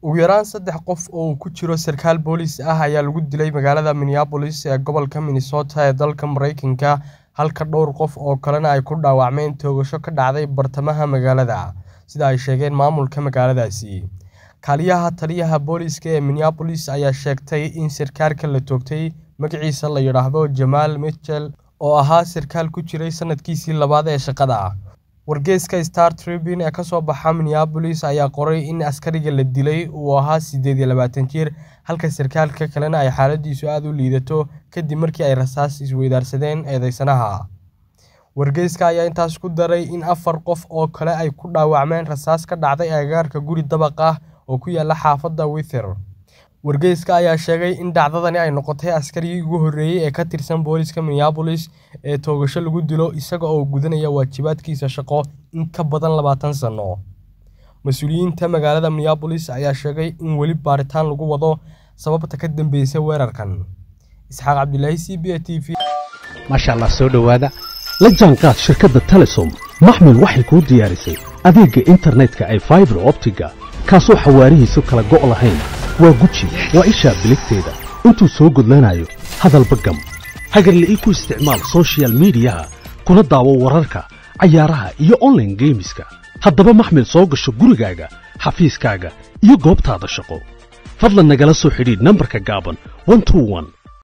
Ugu yaraan saddex qof oo uu ku jiro sarkaal booliis ah ayaa lagu dilay magaalada Minneapolis ee gobolka Minnesota ee dalka Mareykanka halka dhowr qof oo kalena ay ku dhaawacmeen toogasho ka dhacday bartamaha magaalada, sida ay sheegeen maamulka magaaladaasi. Kaaliyaha taliyaha booliiska ee Minneapolis ayaa sheegtay in sarkaalka la toogtay magaciisa la yiraahdo Jamal Mitchell oo ahaa sarkaal ku jiray sanadkiisii labaad ee shaqada. Wargeyska Star Tribune ee ka soo baxa Minneapolis ayaa qoray in askariga la dilay uu ahaa siddeed iyo labaatan jir, halka sarkaalka kalena ay xaaladdiisu aad u liidato kadib markii ay rasaas isweydaarsadeen eedeysanaha. Wargeyska ayaa intaas ku daray in afar qof oo kale ay ku dhaawacmeen rasaas ka dhacday agagaarka guri dabaq ah oo ku yaalla xaafadda Whittier. Wargeyska ayaa sheegay in dhacdadani ay noqotay askarigii ugu horreeyay ee ka tirsan booliiska Minneapolis ee toogasho lagu dilo isaga oo gudanaya waajibaadkiisa shaqo in ka badan labaatan sano. Mas'uuliyiinta magaalada Minneapolis ayaa sheegay in weli baaritaan lagu wado sababta ka dambeysay weerarkan. Isxaaq Cabdilaahi c b a t v maasha allah soo dhowaada la jaanqaad shirkadda telesom maxmil waxay kuu diyaarisay adeegga internetka ay faibar optiga kaasoo xawaarihiisu kala go' lahayn waa guji waa ishaa biligteeda intuu soo gudlanayo hadalba gam hagarle ii ku isticmaal soshiyal miidiyaha kuna daawo wararka cayaaraha iyo onlaine geemiska haddaba maxmil soo gasho gurigaaga xafiiskaaga iyo goobtaada shaqo fadlan nagala soo xidhiidh nambarka gaaban